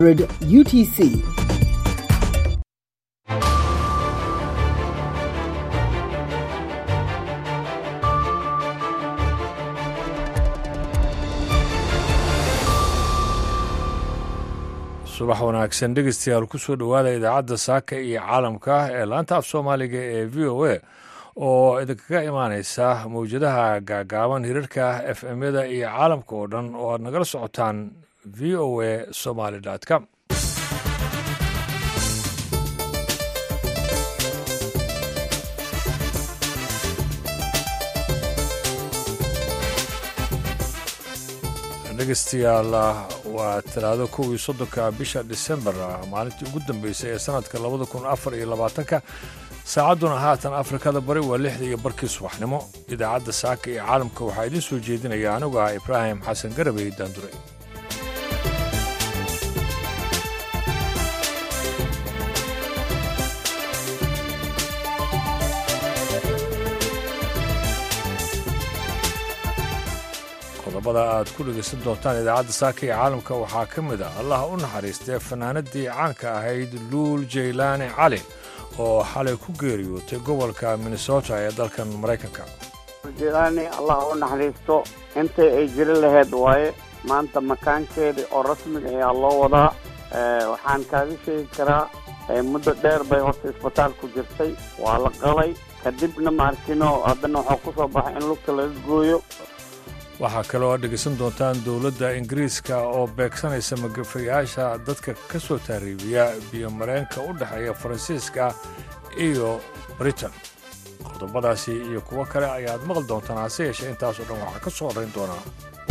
UTC. subax wanaagsan dhegeystayaal kusoo dhowaada idaacadda saaka iyo caalamka ee laanta af soomaaliga ee v o a oo idinkaga imaaneysa mawjadaha gaagaaban hirarka f m-yada iyo caalamka oo dhan oo aad nagala socotaan v o a somaly com dhegeystayaal waa talaado kow iyo soddonka bisha disembar maalintii ugu dambeysay ee sanadka labada kun afar iyo labaatanka saacadduna haatan afrikada bari waa lixda iyo barkii subaxnimo idaacadda saaka iyo caalamka waxaa idiin soo jeedinaya anigu ah ibraahim xasan garabey daandure qodobada aad ku dhegaysan doontaan idaacadda saaka iyo caalamka waxaa ka mid ah allah u naxariistee fanaanadii caanka ahayd luul jaylaani cali oo xalay ku geeriyootay gobolka minnesota ee dalkan maraykanka jaylaani allah u naxariisto intay ay jiri lahayd waaye maanta makaankeedii oo rasmiga ayaa loo wadaa waxaan kaaga sheegi karaa muddo dheer bay horta isbitaal ku jirtay waa la qalay kadibna maarkino haddana waxaa ku soo baxay in lugta laga gooyo waxaa kaloo aad dhegaysan doontaan dowladda ingiriiska oo beegsanaysa magafayaasha dadka ka soo taariibiya biyomareenka u dhexeeya faransiiska iyo britain qodobadaasi iyo kuwo kale ayaad maqli doontaan hase yeeshee intaasoo dhan waxaa ka soo horrayn doonaa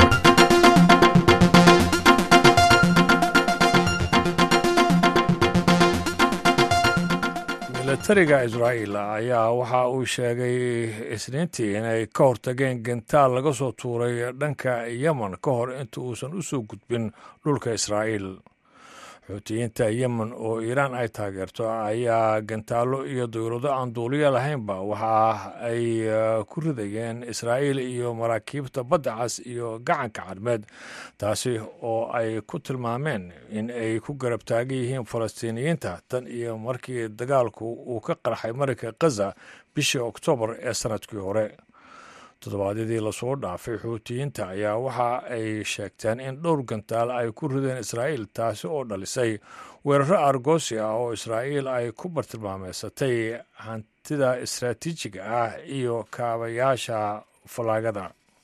milatariga israa'iil ayaa waxa uu sheegay isniintii inay ka hortageen gentaal laga soo tuuray dhanka yemen ka hor inta uusan u soo gudbin dhulka israa'iil xuutiyiinta yemen oo iiraan ay taageerto ayaa gantaallo iyo dawlado aan duuliya lahaynba waxa ay ku ridayeen israa'iil iyo maraakiibta badda cas iyo gacanka cadmeed taasi oo ay ku tilmaameen in ay ku garab taagan yihiin falastiiniyiinta tan iyo markii dagaalku uu ka qarxay marinka khaza bishii oktoobar ee sannadkii hore toddobaadyadii lasoo dhaafay xuutiyiinta ayaa waxa ay sheegteen in dhowr gantaal ay ku rideen israa'iil taasi oo dhalisay weeraro argosi ah oo israa'iil ay ku bartilmaameysatay hantida istaraatiijiga ah iyo kaabayaasha fallaagada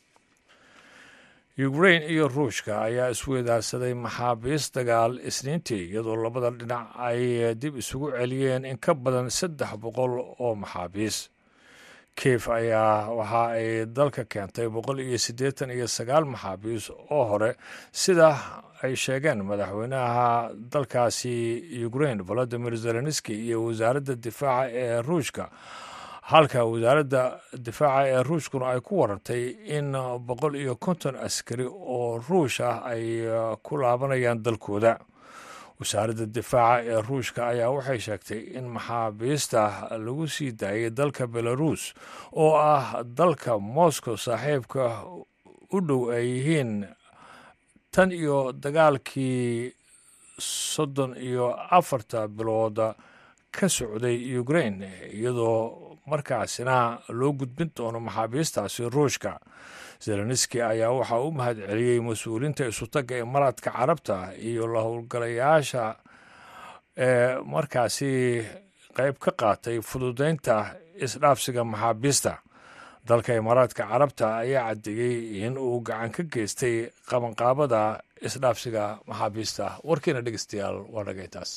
ukrain iyo ruushka ayaa isweydaarsaday maxaabiis dagaal isniintii iyadoo labada dhinac ay dib isugu celiyeen in ka badan saddex boqol oo maxaabiis kiev ayaa waxa ay dalka keentay boqol iyo siddeetan iyo sagaal maxaabiis oo hore sida ay sheegeen madaxweynaha dalkaasi ukrain volodimir zelenski iyo wasaaradda difaaca ee ruushka halka wasaaradda difaaca ee ruushkuna ay ku warantay in boqol iyo konton askari oo ruush ah ay ku laabanayaan dalkooda wasaaradda difaaca ee ruushka ayaa waxay sheegtay in maxaabiista lagu sii daayay dalka belarus oo ah dalka moscow saaxiibka u dhow ay yihiin tan iyo dagaalkii soddon iyo afarta bilooda ka socday ukrain iyadoo markaasina loo gudbin doono maxaabiistaasi ruushka zelenski ayaa waxaa u mahad celiyey mas-uuliinta isutagga imaaraadka carabta iyo la howlgalayaasha ee markaasi qayb ka qaatay fududeynta isdhaafsiga maxaabiista dalka imaaraadka carabta ayaa caddeeyey in uu gacan ka geystay qabanqaabada isdhaafsiga maxaabiista warkiina dhegeystayaal waa dhagaytaas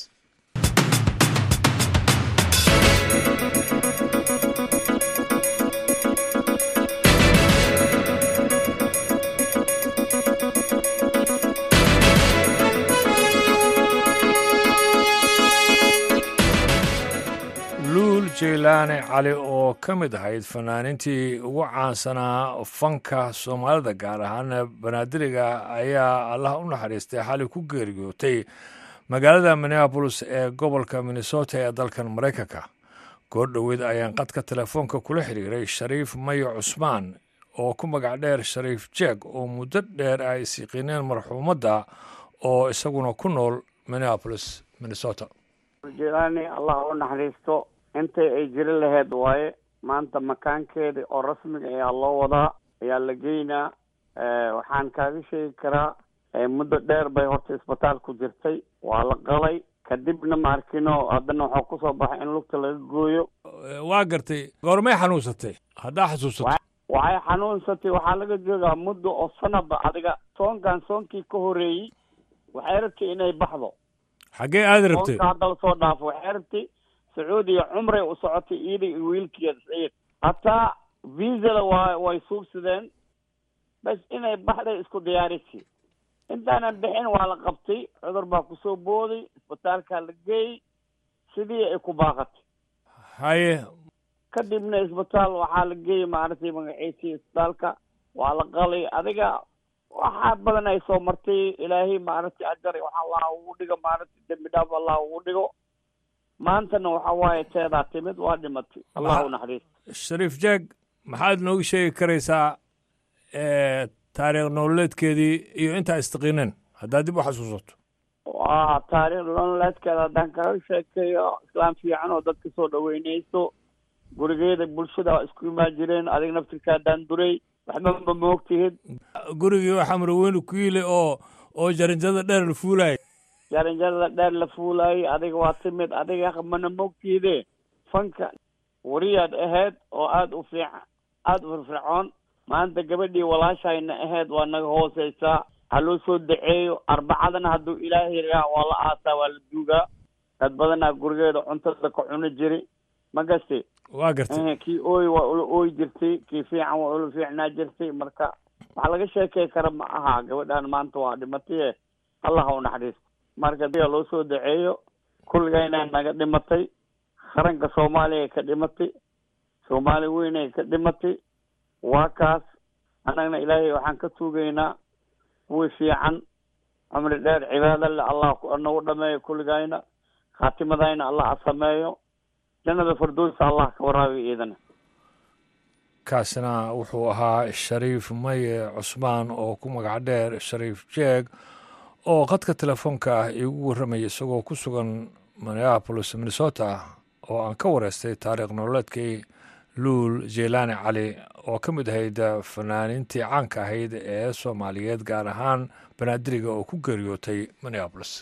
luul jaylaani cali oo ka mid ahayd fanaaniintii ugu caansanaa fanka soomaalida gaar ahaan banaadiriga ayaa allah u naxariistay xali ku geeriyootay magaalada minneabolis ee gobolka minnesota ee dalkan maraykanka goor dhoweed ayaan qadka telefoonka kula xiriiray shariif mayo cusmaan oo ku magac dheer shariif jeeg oo muddo dheer ay isiiqineen marxuumadda oo isaguna ku nool minneapolis minnesota jelani allah u naxariisto intay ay jiri lahayd waaye maanta makaankeedii oo rasmiga ayaa loo wadaa ayaa la geynaa waxaan kaaga sheegi karaa muddo dheer bay horta isbitaal ku jirtay waa la qalay kadibna maarkino haddana waxaa kusoo baxay in lugta laga gooyo waa gartay goormay xanuunsatay haddaa xasuusato waxay xanuunsatay waxaa laga joogaa muddo oo sanaba adiga soonkan soonkii ka horeeyey waxay rabtay inay baxdo xaggee aada rabtay soonka hadda lasoo dhaafo waxay rabtay sacuudiya cumray u socotay iyada iyo wiilkeeda saciid hataa viisala waa way suubsadeen bas inay baxday isku diyaarisi intaanan bixin waa la qabtay cudur baa kusoo booday isbitaalkaa la geeyey sidii ay ku baaqatay haye kadibna isbitaal waxaa la geeyey maaragtay magaciisii isbitaalka waa la qalay adiga waxaa badan ay soo martay ilaahay maaragtay ajar wax allah ugu dhigo maaragtay dembi dhaaf allah ugu dhigo maantana waxa waaye teedaa timid waa dhimatay allah u naxariisto shariif jaag maxaad nooga sheegi karaysaa taariikh nololeedkeedii iyo intaa istaqiineen haddaad dib u xasuusato waa taariikh nololeedkeeda haddaan kaga sheekeeyo islaam fiican oo dadka soo dhaweyneyso gurigeeda bulshada isku imaan jireen adiga naftirka haddaan duray waxba ma moogtihid gurigii waxaa marweyne ku yili oo oo jaranjada dheer la fuulaayay jaranjarada dheer la fuulaayay adiga waa timid adiga mana moogtihide fanka wariyaad ahayd oo aada u fiican aada u firfircoon maanta gabadhii walaashayna ahayd waa naga hooseysaa ha loo soo daceeyo arbacadana hadduu ilaahay raa waa la aasaa waa la duugaa dad badanaa gurigeeda cuntada ka cuni jiri ma gasti waa gartay kii ooy waa ula ooy jirtay kii fiican waa ula fiicnaa jirtay marka waxaa laga sheekey kara ma aha gabadhaan maanta waa dhimataye allah ha u naxariisto marka diga loo soo daceeyo kulligayna naga dhimatay qaranka soomaaliya ka dhimatay soomaali weynay ka dhimatay waa kaas annagna ilaahay waxaan ka tuugaynaa kuwii fiican cumri dheer cibaado le allah nagu dhameeyo kulligayna khaatimadayna allah ha sameeyo jannada firdowsa allah ka waraabiyo iidana kaasina wuxuu ahaa shariif maye cusmaan oo ku magac dheer shariif jeeg oo khadka telefoonka ah iigu warramaya isagoo ku sugan minneapolis minnesota oo aan ka wareystay taariikh nololeedkii luul jeylaani cali oo ka mid ahayd fanaaniintii caanka ahayd ee soomaaliyeed gaar ahaan banaadiriga oo ku geeriyootay minneapolis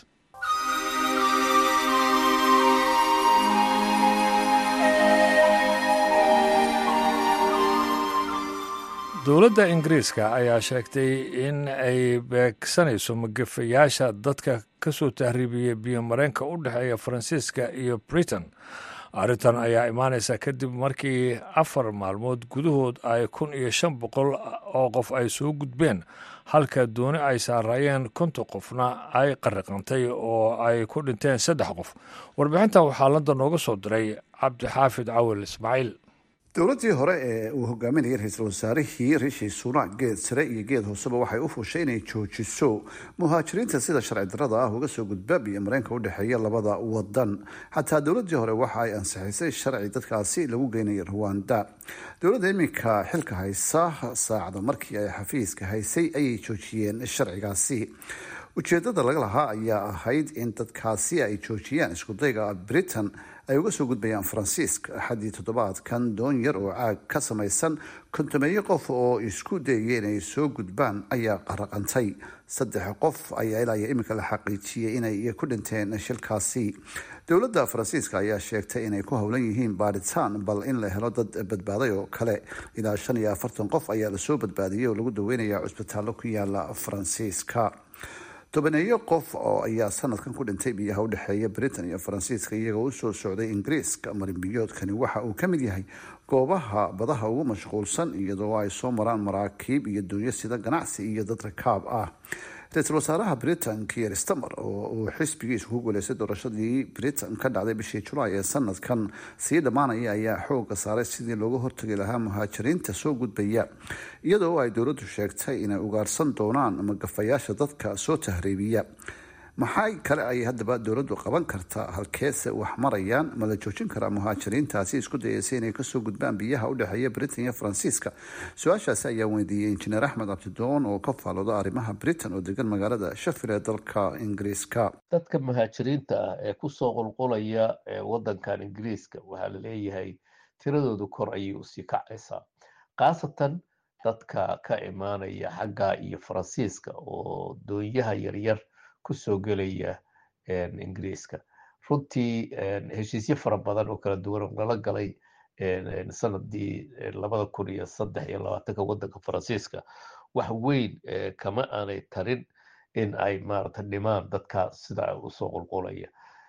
dowladda ingiriiska ayaa sheegtay in ay beegsanayso magafayaasha dadka ka soo tahriibiyey biyo mareenka u dhexeeya faransiiska iyo britain arrintan ayaa imaanaysa kadib markii afar maalmood gudahood ay kun iyo shan boqol oo qof ay soo gudbeen halka dooni ay saaraayeen konton qofna ay qariqantay oo ay ku dhinteen saddex qof warbixintan waxaa london nooga soo diray cabdixaafid cawil ismaaciil dowladdii hore ee uu hogaaminayay ra-iisul wasaarihii rishi sunak geed sare iyo geed hooseba waxay u fushay inay joojiso muhaajiriinta sida sharci darada ah uga soo gudba biyo mareenka u dhexeeya labada wadan xataa dowladdii hore waxa ay ansixisay sharci dadkaasi lagu geynaya ruwanda dowladda iminka xilka haysa saacada markii ay xafiiska haysay ayay joojiyeen sharcigaasi ujeedada laga lahaa ayaa ahayd in dadkaasi ay joojiyaan iskudayga britain ay uga soo gudbayaan faransiiska axaddii toddobaadkan doon yar oo caag ka samaysan kontomeeyo qof oo isku dayaya inay soo gudbaan ayaa qaraqantay saddex qof ayaa ilaa iyo iminka la xaqiijiyey inay ku dhinteen shilkaasi dowladda faransiiska ayaa sheegtay inay ku howlan yihiin baaritaan bal in la helo dad badbaaday oo kale ilaa shan iyo afartan qof ayaa lasoo badbaadiyey oo lagu daweynaya cusbitaallo ku yaala faransiiska tobaneeyo qof oo ayaa sanadkan ku dhintay biyaha udhexeeya britain iyo faransiiska iyagoo usoo socday ingiriiska marinbiyoodkani waxa uu ka mid yahay goobaha badaha ugu mashquulsan iyadoo ay soo maraan maraakiib iyo doonyo sida ganacsi iyo dad rakaab ah ra-iisul wasaaraha britain kier stamer oo uu xisbigiisu ku guuleystay doorashadii britain ka dhacday bishii julaay ee sanadkan sii dhammaanaya ayaa xooga saaray sidii looga hortagi lahaa muhaajiriinta soo gudbaya iyadoo ay dowladdu sheegtay inay ugaarsan doonaan magafayaasha dadka soo tahriibiya maxay kale ay haddaba dowladdu qaban kartaa halkeese wax marayaan ma la joojin karaa muhaajiriintaasi isku dayeysa inay kasoo gudbaan biyaha u dhexeeya britain iyo faransiiska su-aashaasi ayaa weydiiyey injineer axmed cabdidoon oo ka faalooda arrimaha britain oo degan magaalada shafil ee dalka ingiriiska dadka muhaajiriinta ah ee kusoo qulqulaya wadankan ingiriiska waxaa la leeyahay tiradoodu kor ayay usii kacaysaa khaasatan dadka ka imaanaya xagga iyo faransiiska oo doonyaha yaryar kusoo gelaya ingiriiska runtii heshiisyo fara badan oo kala duwan lala galay sanadii labada kun iyo saddex iyo labaatanka wadanka faransiiska wax weyn kama aanay tarin in ay maarata dhimaan dadka sida usoo qulqulaya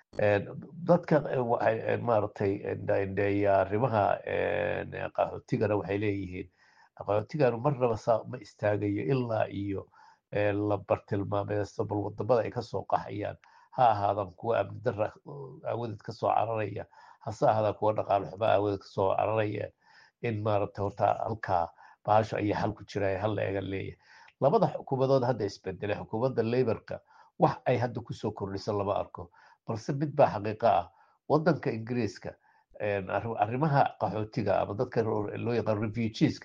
dadka waxay maaragtay ndheeya arrimaha qaxootigana waxay leeyihiin qaxootiganu marnaba saa ma istaagayo ilaa iyo la bartilmaameysto bal wadamada ay kasoo qaxayaan ha ahaadan kuwa amni dara aawadeed kasoo cararaya hase ahaadaan kuwa dhaqaale xumo aawadeed kasoo cararaya in maaragta horta halkaa bahasho ayaa xal ku jira hal la eega leeyahay labada xukuumadood hadda isbedele xukuumadda laborka wax ay hadda kusoo kordhiso lama arko balse mid baa xaqiiqo ah wadanka ingiriiska arrimaha qaxootiga ama dadka loo yaqaan refugeeska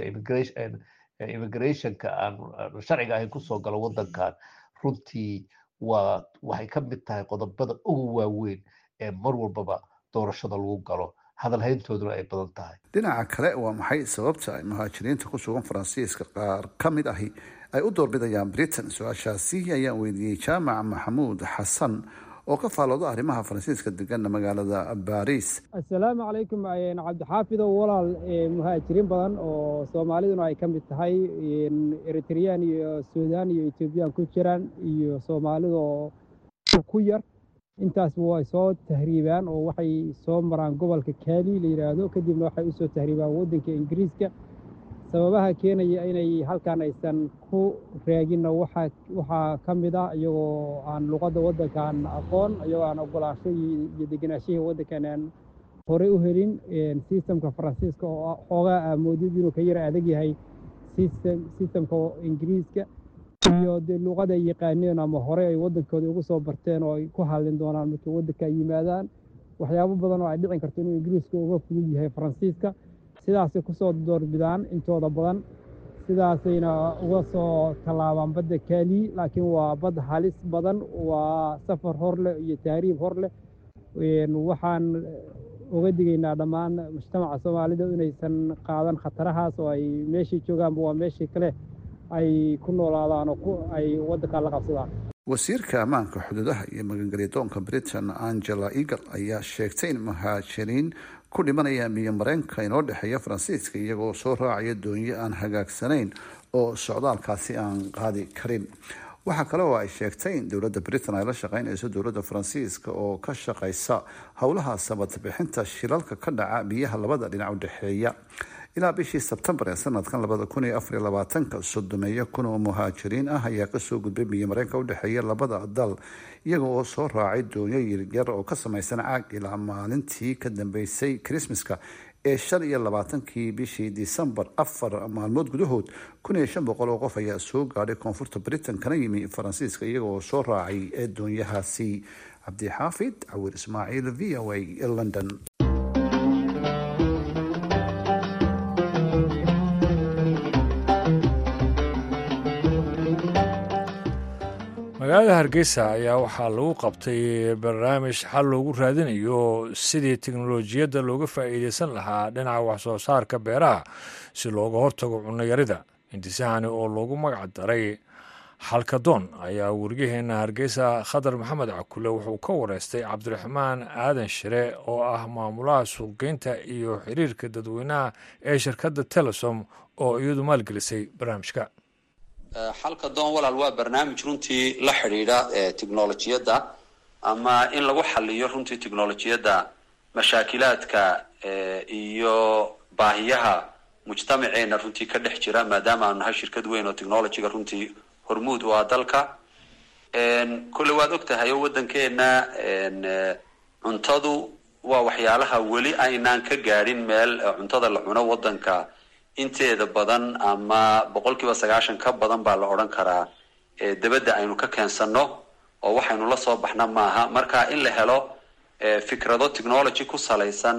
immigrationka aan sharciga ahayn kusoo galo wadankan runtii waa waxay ka mid tahay qodobada ugu waaweyn ee mar walbaba doorashada lagu galo hadalhayntooduna ay badan tahay dhinaca kale waa maxay sababta ay muhaajiriinta ku sugan faransiiska qaar ka mid ahi ay u doorbidayaan britain su-aashaasi ayaan weydiiyey jaamac maxamuud xasan oo ka faalooda arrimaha faransiiska degana magaalada baris assalaamu calaykum cabdixaafidow walaal muhaajiriin badan oo soomaaliduna ay ka mid tahay eritreyaan iyo suudaan iyo etoobiyaan ku jiraan iyo soomaalida oo ku yar intaasba way soo tahriibaan oo waxay soo maraan gobolka kaali la yidhaahdo kadibna waxay usoo tahriibaan waddanka ingiriiska sababaha keenaya inay halkan aysan ku raaginna waxaa ka mid ah iyagoo aan luqadda waddankan aqoon iyagoo aan ogolaansho iyo deganaashihii waddankan aan horey u helin sistamka faransiiska oo xoogaa aamoodid inuu ka yara adag yahay sistamka ingiriiska iyo dee luuqada ay yaqaaneen ama hore ay waddankooda ugu soo barteen oo ay ku hadlin doonaan markay waddanka ay yimaadaan waxyaabo badan oo ay dhicin karto inuu ingiriiska uga fudud yahay faransiiska sidaasay kusoo doorbidaan intooda badan sidaasayna uga soo tallaabaan badda kaali laakiin waa bad halis badan waa safar hor leh iyo tahriib hor leh waxaan uga digaynaa dhammaan mujtamaca soomaalida inaysan qaadan khatarahaas oo ay meeshii joogaanba waa meeshii kale ay ku noolaadaan oo ay waddankaa la qabsadaan wasiirka ammaanka xuduudaha iyo magangelyadoonka britain angela eagle ayaa sheegtay in muhaajiriin ku dhimanaya miyo mareenka inoo dhexeeya faransiiska iyagoo soo raacaya doonyo aan hagaagsanayn oo socdaalkaasi aan qaadi karin waxaa kale oo ay sheegtay in dowladda britain ay la shaqeynayso dowladda faransiiska oo ka shaqeysa howlaha sabadbixinta shilalka ka dhaca biyaha labada dhinac u dhexeeya ilaa bishii sebtembar ee sanadkan labada kun iyo afariyo labaatanka sodomeeyo kun oo muhaajiriin ah ayaa kasoo gudbay biyo mareenka udhexeeya labada dal iyaga oo soo raacay doonyo yaryar oo ka samaysan caag ilaa maalintii ka dambeysay krismaska ee shan iyo labaatankii bishii disembar afar maalmood gudahood kun iyo shan boqol oo qof ayaa soo gaadhay koonfurta britain kana yimi faransiiska iyaga oo soo raacay ee doonyahaasi cabdixaafid cawir ismaaciil v o a london magaalada hargeysa ayaa waxaa lagu qabtay barnaamij xal loogu raadinayo sidii teknolojiyadda looga faa'iideysan lahaa dhinaca waxsoo saarka beeraha si looga hortago cunnoyarida intisahani oo loogu magac daray xalkadoon ayaa weriyaheena hargeysa khadar maxamed cakule wuxuu ka wareystay cabdiraxmaan aadan shire oo ah maamulaha suuqgeynta iyo xiriirka dadweynaha ee shirkadda telesom oo iyadu maalgelisay barnaamijka xalka doon walaal waa barnaamij runtii la xidhiidha technolojiyadda ama in lagu xaliyo runtii technolojiyadda mashaakilaadka iyo baahiyaha mujtamaceena runtii ka dhex jira maadaama aanu nahay shirkad weyn oo technologyga runtii hormuud u ah dalka kolley waad og tahay oo waddankeena cuntadu waa waxyaalaha weli aynaan ka gaadhin meel cuntada la cuno waddanka inteeda badan ama boqol kiiba sagaashan ka badan baa la odhan karaa dabadda aynu ka keensano oo waxaynu la soo baxna maaha marka in la helo fikrado technology ku salaysan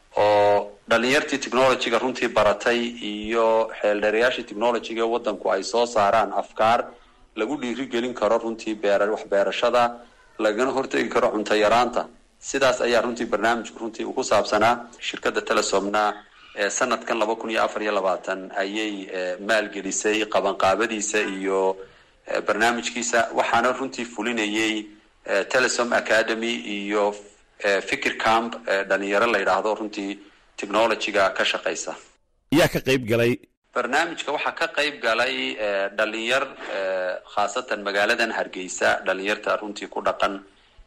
oo dhalinyartii technologyga runtii baratay iyo xeeldheerayaashii technologyga waddanku ay soo saaraan afkaar lagu dhiirigelin karo runtii beer waxbeerashada lagana hortegi karo cunto yaraanta sidaas ayaa runtii barnaamijku runtii uu ku saabsanaa shirkadda telesomna sanadkan laba kun iyo afar iyo labaatan ayay maalgelisay qabanqaabadiisa iyo barnaamijkiisa waxaana runtii fulinayay telesom academy iyo fikir camp dhalinyaro la yidhaahdo runtii technologyga ka shaqaysa yaa ka qayb galay barnaamijka waxaa ka qayb galay dhalinyar khaasatan magaaladan hargeysa dhalinyarta runtii ku dhaqan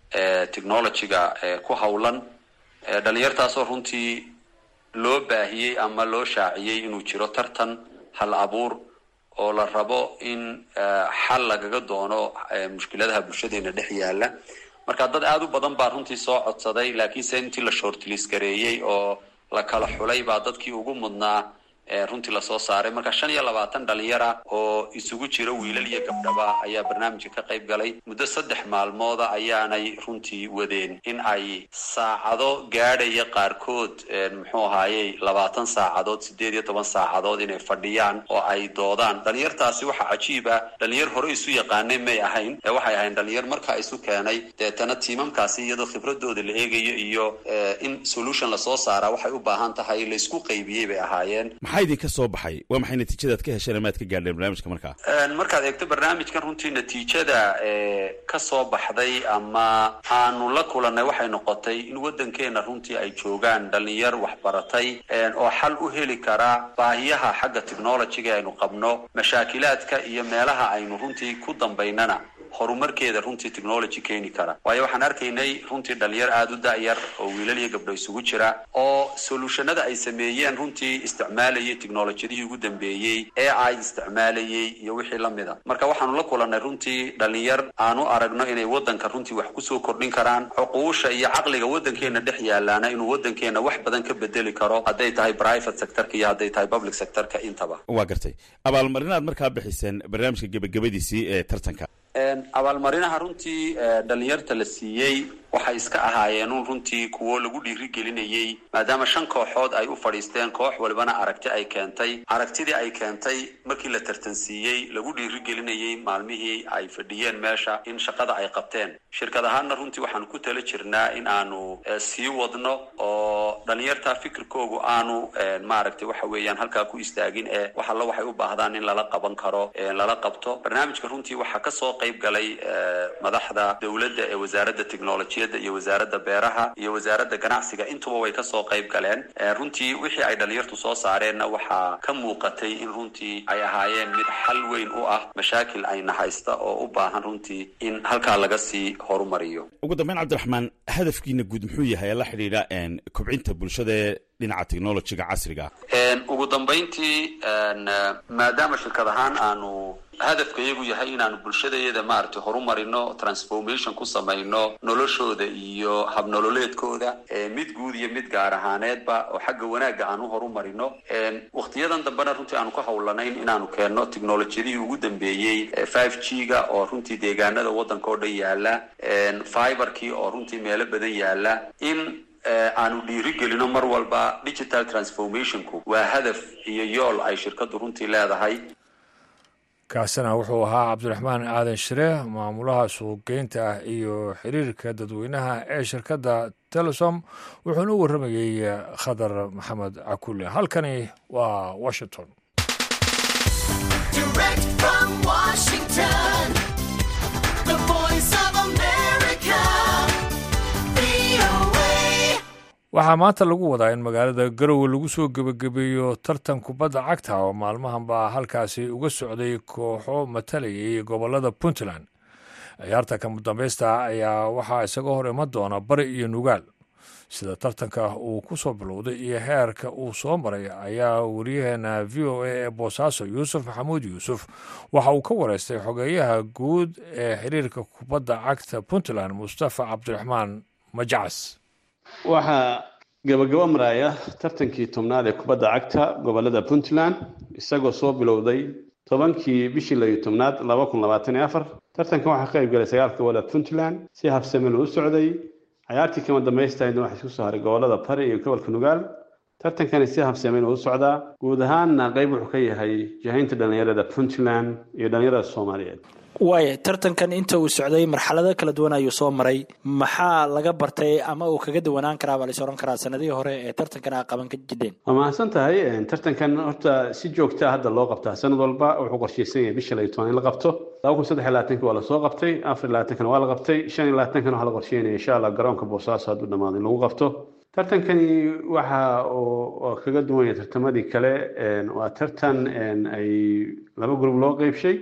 technologyga ku hawlan dhalinyartaasoo runtii loo baahiyey ama loo shaaciyey inuu jiro tartan hal abuur oo la rabo in xal lagaga doono mushkiladaha bulshadeena dhex yaala marka dad aada u badan baa runtii soo codsaday laakiinse intii la shortlis gareeyey oo la kala xulay baa dadkii ugu mudnaa runtii lasoo saaray marka shan iyo labaatan dhalinyara oo isugu jira wiilal iyo gabdhaba ayaa barnaamijka ka qayb galay muddo saddex maalmooda ayaanay runtii wadeen in ay saacado gaadhaya qaarkood muxuu ahaayey labaatan saacadood sideed iyo toban saacadood inay fadhiyaan oo ay doodaan dhalinyartaasi waxaa cajiib ah dhalinyar hore isu yaqaanay may ahayn ee waxay ahayn dhalinyar markaa isu keenay deetana tiimamkaasi iyadoo khibradooda la eegayo iyo in solution lasoo saaraa waxay u baahan tahay laysku qaybiyey bay ahaayeen maxaa idinka soo baxay waa maxay natiijadaad ka hesheen amaad ka gaadheen barnaamijka markaa markaad eegto barnaamijkan runtii natiijada ka soo baxday ama aanu la kulanay waxay noqotay in waddankeena runtii ay joogaan dhalinyar waxbaratay oo xal u heli kara baahiyaha xagga technologyga aynu qabno mashaakilaadka iyo meelaha aynu runtii ku dambaynana horumarkeeda runtii technology keeni kara waayo waxaan arkaynay runtii dhalinyar aada u da-yar oo wiilal iyo gabdho isugu jira oo solutionada ay sameeyeen runtii isticmaalayay technolojyadihii ugu dambeeyey ee ay isticmaalayay iyo wixii lamida marka waxaanu la kulanay runtii dhalinyar aanu aragno inay waddanka runtii wax kusoo kordhin karaan xuquusha iyo caqliga waddankeena dhex yaalaana inuu waddankeena wax badan ka bedeli karo hadday tahay private sectorka iyo hadday tahay public sectorka intaba waa gartay abaalmarinaad markaa bixiseen barnaamijka gebagabadiisii ee tartanka abaalmarinaha runtii dhalinyarta la siiyey waxay iska ahaayeen un runtii kuwo lagu dhiirigelinayey maadaama shan kooxood ay u fadhiisteen koox walibana aragti ay keentay aragtidii ay keentay markii la tartansiiyey lagu dhiirigelinayey maalmihii ay fadhiyeen meesha in shaqada ay qabteen shirkad ahaanna runtii waxaanu ku tala jirnaa in aanu sii wadno oo dhalinyarta fikirkoogu aanu maaragtay waxa weeyaan halkaa ku istaagin ee wax alla waxay u baahdaan in lala qaban karo lala qabto barnaamijka runtii waxaa kasoo qayb galay madaxda dowladda ee wasaaradda technolojiyadda iyo wasaaradda beeraha iyo wasaaradda ganacsiga intuba way kasoo qayb galeen runtii wixii ay dhalinyartu soo saareenna waxaa ka muuqatay in runtii ay ahaayeen mid xal weyn u ah mashaakil ayna haysta oo u baahan runtii in halkaa laga sii horumariyo ugu dambeyn cabdiraxmaan hadafkiina guud muxuu yahay ee la xidhiidha kobcinta bulshada ee dhinaca technologyga casriga ugu dambeyntii maadaama shirkad ahaan aanu hadafka iyagu yahay inaanu bulshadayada maaragtay horumarino transformation ku samayno noloshooda iyo habnololeedkooda mid guud iyo mid gaar ahaaneedba oo xagga wanaagga aan u horumarino waktiyadan dambena runtii aanu ka hawlanayn inaanu keenno technolojiyadihii ugu dambeeyey five g ga oo runtii deegaanada waddanka oo dhan yaala fiberkii oo runtii meelo badan yaala in aanu dhiirigelino mar walba digital transformationku waa hadaf iyo yool ay shirkaddu runtii leedahay kaasina wuxuu ahaa cabdiraxmaan aadan shire maamulaha suuqgeynta ah iyo xiriirka dadweynaha ee shirkadda telesom wuxuuna u warramayey khadar maxamed cakule halkani waa washington waxaa maanta lagu wadaa in magaalada garowe lagu soo gebagabeeyo tartan kubadda cagta oo maalmahan baa halkaasi uga socday kooxo matalayay gobolada puntland ciyaarta kama dambaysta ayaa waxaa isaga hor iman doona bari iyo nugaal sida tartanka uu ku soo bilowday iyo heerka uu soo maray ayaa wariyaheena v o a ee boosaaso yuusuf maxamuud yuusuf waxa uu ka wareystay xogeeyaha guud ee xiriirka kubadda cagta puntland mustafa cabdiraxmaan majacas waxaa gabagabo maraya tartankii tobnaad ee kubadda cagta gobolada puntland isagoo soo bilowday tobankii bishii layo tobnaad laba kun labaatan iyo afar tartankan waxaa ka qayb galay sagaalka gobolada puntland si habsamil u socday cayaartii kama dambaystahayna waxaa isku soo haray gobolada bari iyo gobolka nugaal tartankani si habsamil u socdaa guud ahaanna qayb wuxuu ka yahay jahaynta dhallinyarada puntland iyo dhallinyarada soomaaliyeed waaya tartankan inta uu socday marxalado kala duwan ayuu soo maray maxaa laga bartay ama uu kaga duwanaan karaa baa lais ohan karaa sanadihii hore ee tartankan a qaban ka jidheen waa mahadsan tahay tartankan horta si joogtaa hadda loo qabtaa sanad walba wuxuu qorshaysan yahay bisha layo toban in la qabto laba kun saddex iyo labaatanki waa lasoo qabtay afar iyo labaatankana waa la qabtay shan iyo labaatankan waxaa la qorsheynaya insha allah garoonka boosaaso hadduu dhamaado in lagu qabto tartankani waxa uu kaga duwan yahay tartamadii kale waa tartan ay laba gruub loo qeybshay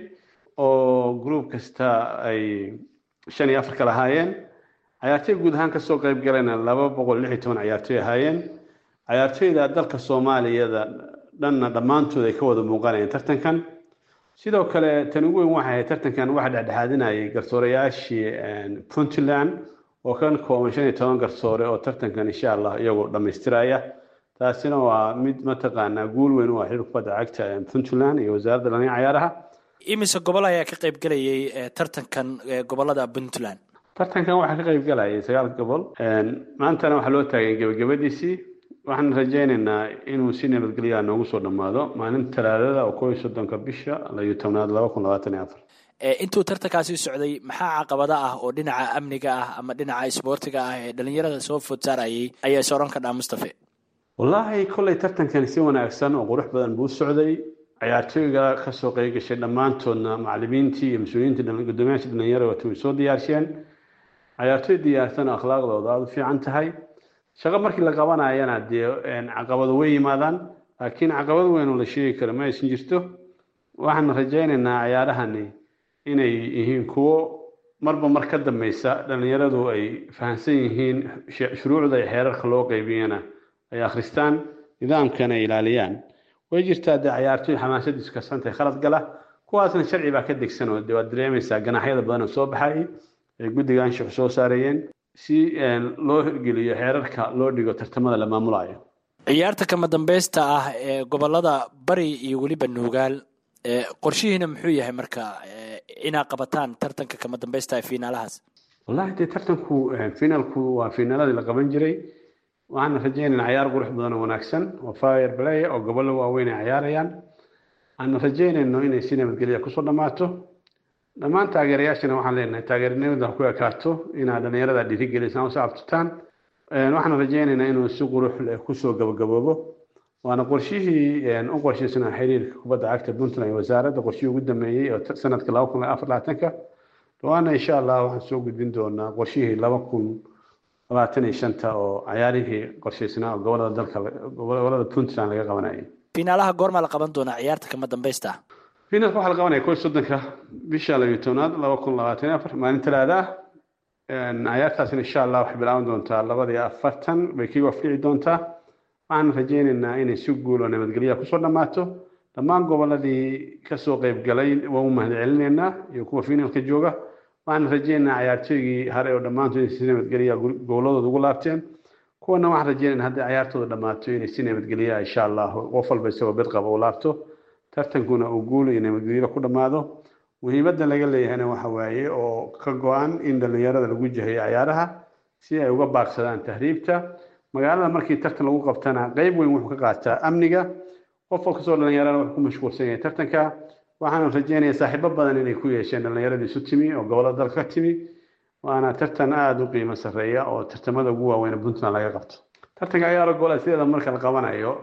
oo gruub kasta ay shan iyo afar kala ahaayeen cayaartoy guud ahaan kasoo qeyb galayna laba boqol lix iyo toban cayaartoy ahaayeen cayaartoyda dalka soomaaliyada dhanna dhammaantood ay ka wada muuqanayeen tartankan sidoo kale tan ugu weyn waxay ahayd tartankan waxa dhexdhexaadinayay garsoorayaashii puntland oo kan kooban shan iyo toban garsoore oo tartankan insha allah iyagoo dhammaystiraya taasina waa mid mataqaanaa guul weyn u ah xilka kubadda cagta puntland iyo wasaaradda dhallinya cayaaraha imise gobol ayaa ka qayb gelayay tartankan gobolada puntland tartankan waxaa ka qayb galayay sagaal gobol maantana waxaa loo taagay gebagabadiisii waxaan rajaynaynaa inuu si nabadgelyaa noogu soo dhammaado maalinta talaadada oo kow iyo soddonka bisha layo tobnaad laba kun labaatan iyo afar intuu tartankaasi socday maxaa caqabada ah oo dhinaca amniga ah ama dhinaca isboortiga ah ee dhalinyarada soo food saarayay ayaa is odhan kadhaa mustafe wallaahi kolley tartankani si wanaagsan oo qurux badan buu socday cayaartooyga kasoo qeyb gashay dhammaantoodna macalimiintii iyo mas-uuliyiintii guddoomiyaasha dhalinyarada waata way soo diyaarsheen cayaartooy diyaarsan oo akhlaaqdooda aada u fiican tahay shaqo markii la qabanayana dee caqabado way yimaadaan laakiin caqabad weyn oo la sheegi karo ma aysan jirto waxaan rajaynaynaa cayaarahani inay yihiin kuwo marba mar ka dambeysa dhalinyaradu ay fahamsan yihiin shuruucda iyo xeerarka loo qeybiyana ay akhristaan nidaamkana ay ilaaliyaan way jirtaa dee cayaartooy xamaasadiisu kasantay khalad gala kuwaasna sharci baa ka degsan oo de waad dareemaysaa ganaxyada badan oo soo baxay ay guddiga anshaxu soo saarayeen si loo hirgeliyo xeerarka loo dhigo tartamada la maamulayo ciyaarta kama dambeysta ah ee gobolada bari iyo weliba nuugaal qorshihiina muxuu yahay marka inaa qabataan tartanka kama dambeysta ee fiinaalahaas wallahi dee tartanku finaalku waa fiinaaladii la qaban jiray waxaana rajaynaynaa cayaar qurux badan oo wanaagsan oo fire play oo gobollo waaweyn ay cayaarayaan aana rajaynayno inay si nabadgelya kusoo dhammaato dhammaan taageerayaashana waxaan leenahay taageernimada ku ekaato inaad dhalinyarada dhiirigelisaan usoo abtutaan waxaan rajaynaynaa inuu si qurux leh kusoo gabagaboobo waana qorshihii u qorshaysanaa xiriirka kubadda cagta puntland iyo wasaaradda qorshihii ugu dambeeyey oo sanadka laba kun afar labaatanka dhawaana insha allah waxaan soo gudbin doonaa qorshihii laba kun labaatan iyo shanta oo cayaarihii qorshaysnaa oo gobolada dalka gobolada puntland laga qabanayay fiinaalaha goormaa la qaban doonaa ciyaarta kama dambeysta finalka waxaa la qabanaya kow soddonka bisha labiyo tobnaad laba kun labaatan iyo afar maalin talaada ah cayaartaasina insha allah waxay bilaaban doontaa labada iyo afartan bay kii wafdhici doontaa waxaan rajaynaynaa inay si guul oo nabadgelya kusoo dhammaato dhammaan goboladii kasoo qeyb galay waan u mahad celinaynaa iyo kuwa finalka jooga waxaan rajaynaynaa cayaartooygii hare oo dhammaantood inay si nabadgelya goboladooda ugu laabteen kuwana waxaan rajaynaynaa hadday cayaartooda dhammaato inay si nabadgelya insha allah qof walba isagoo bed qaba u laabto tartankuna uu guul iyo nabadgelyo ku dhammaado muhiimadda laga leeyahayna waxa waaye oo ka go-an in dhalinyarada lagu jahayo cayaaraha si ay uga baaqsadaan tahriibta magaalada markii tartan lagu qabtana qeyb weyn wuxuu ka qaataa amniga qof kastoo dhalinyarana wuxuu ku mashquulsan yahay tartanka waxaana rajaynayaa saaxiibo badan inay ku yeesheen dhalinyaradii isu timi oo gobolada dalka ka timi waana tartan aada u qiimo sarreeya oo tartamada ugu waaweyn puntland laga qabto tartanka ciyaaro gobola sideeda marka la qabanayo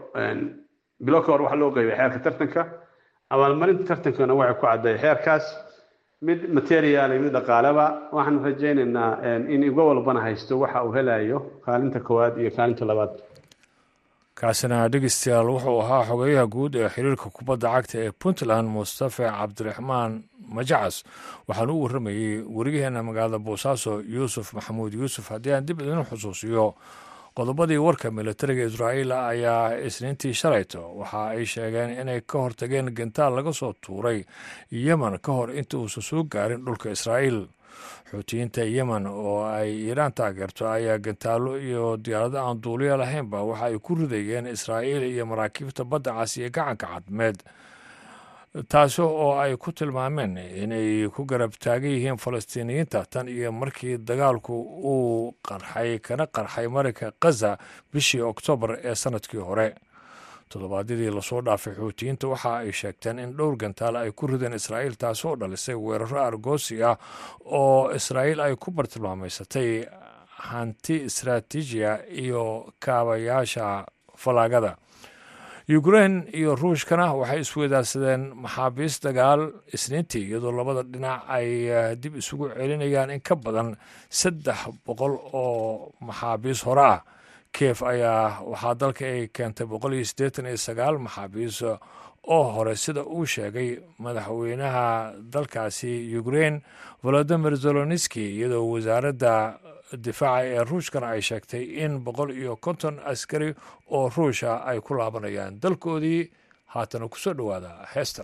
bilo ka hor waxaa loo qeybay xeerka tartanka abaalmarinta tartankana waxay ku cadday xeerkaas mid material iyo mid dhaqaaleba waxaan rajaynaynaa in iga walbana haysto waxa uu helayo kaalinta koowaad iyo kaalinta labaad kaasina dhegeystayaal wuxuu ahaa xogeyaha guud ee xiriirka kubadda cagta ee puntland mustafe cabdiraxmaan majacas waxaana u warramayey weriyaheena magaalada boosaaso yuusuf maxamuud yuusuf haddii aan dib idin xusuusiyo qodobadii warka militariga israa'iil ayaa isniintii shalayto waxa ay sheegeen inay ka hortageen gantaal laga soo tuuray yemen ka hor inta uusan soo gaarin dhulka israa'iil xuutiyiinta yemen oo ay iiraan taageerto ayaa gantaallo iyo diyaarado aan duuliya lahaynba waxa ay ku ridayeen israa'iil iyo maraakiibta badda cas iyo gacanka cadmeed taasi oo ay ku tilmaameen inay ku garab taagan yihiin falastiiniyiinta tan iyo markii dagaalku uu qarxay kana qarxay marinka khaza bishii oktoobar ee sanadkii hore toddobaadyadii lasoo dhaafay xuutiyiinta waxa ay sheegteen in dhowr gantaal ay ku rideen israa'iil taasi oo dhalisay weeraro argoosi ah oo israa'iil ay ku bartilmaamaysatay hanti istaraatiijiya iyo kaabayaasha falaagada ukrein iyo ruushkana waxay isweydaarsadeen maxaabiis dagaal isniintii iyadoo labada dhinac ay dib isugu celinayaan in ka badan saddex boqol oo maxaabiis hore ah kiev ayaa waxaa dalka ay keentay boqol iyo siddeetan iyo sagaal maxaabiis oo hore sida uu sheegay madaxweynaha dalkaasi ukrein volodimir zeloniski iyadoo wasaaradda difaaca ee ruushkana ay sheegtay in boqol iyo konton askari oo ruusha ay ku laabanayaan dalkoodii haatana kusoo dhowaada heestan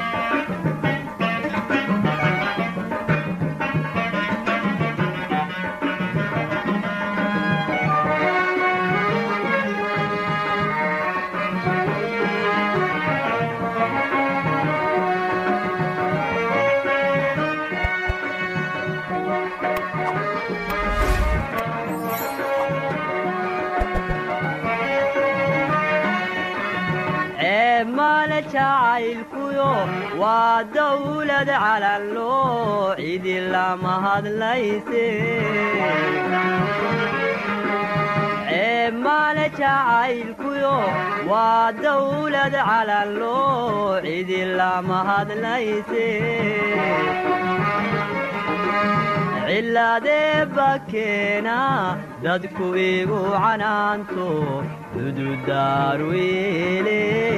male jacaylkuyo waa dawlad calanloo cidi lama hadlayse male jacaylkuyo waa dawlad calanloo cidi lama hadlayse cilaadee bakeena dadku igu canaanto dududaaruile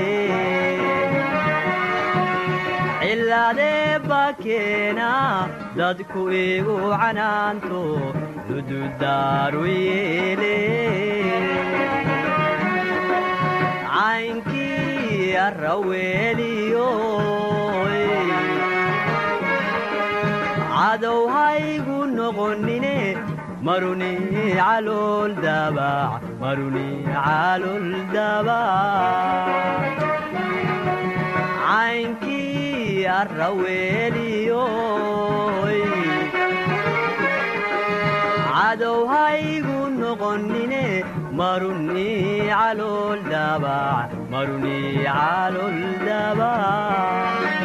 cilaadee bakeena dadku igu canaanto dududaaruyeele caynkii arraweeliyo cadow haygu noqonine maruni calool dabac maruni calool dabac caynkii arraweeliyo cadow haygu noqonine maruni calool dabac maruni calool dabac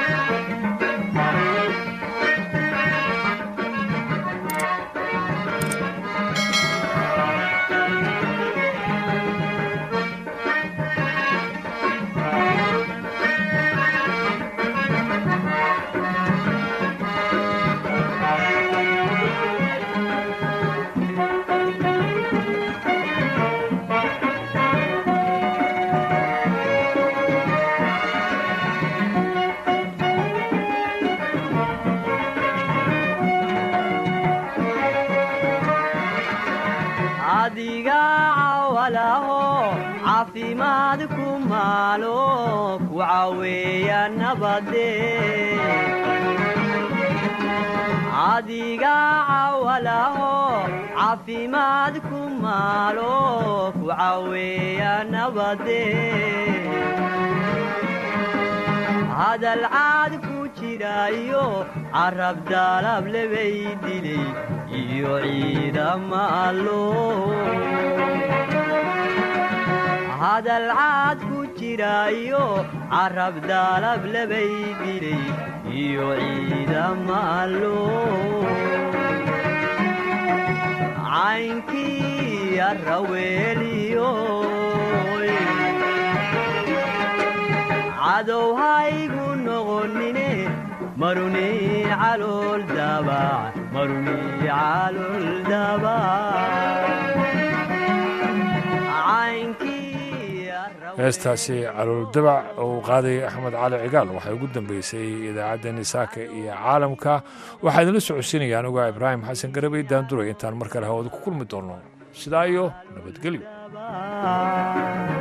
adiga cawalaho caafimaad ku maalo ku caweeya nabade adiga cawalaho caafimaad ku maalo ku caweeya nabade hadal caad ku jirayo carab daalab lebay dilay iyo ciidama allo hadal caad ku jirayo carab daalab lebay dilay iyo ciidama allo caynkii arraweeliyo cadow haygu noqonine maruni calool dabac maruni calool heestaasi calool dabac oo uu qaadayay axmed cali cigaal waxay ugu dambeysay idaacaddeenni saaka iyo caalamka waxaa idinla socodsiinaya anuga ibraahim xasan garabay daanduray intaan mar kale hawada ku kulmi doonno sidaa iyo nabadgelyo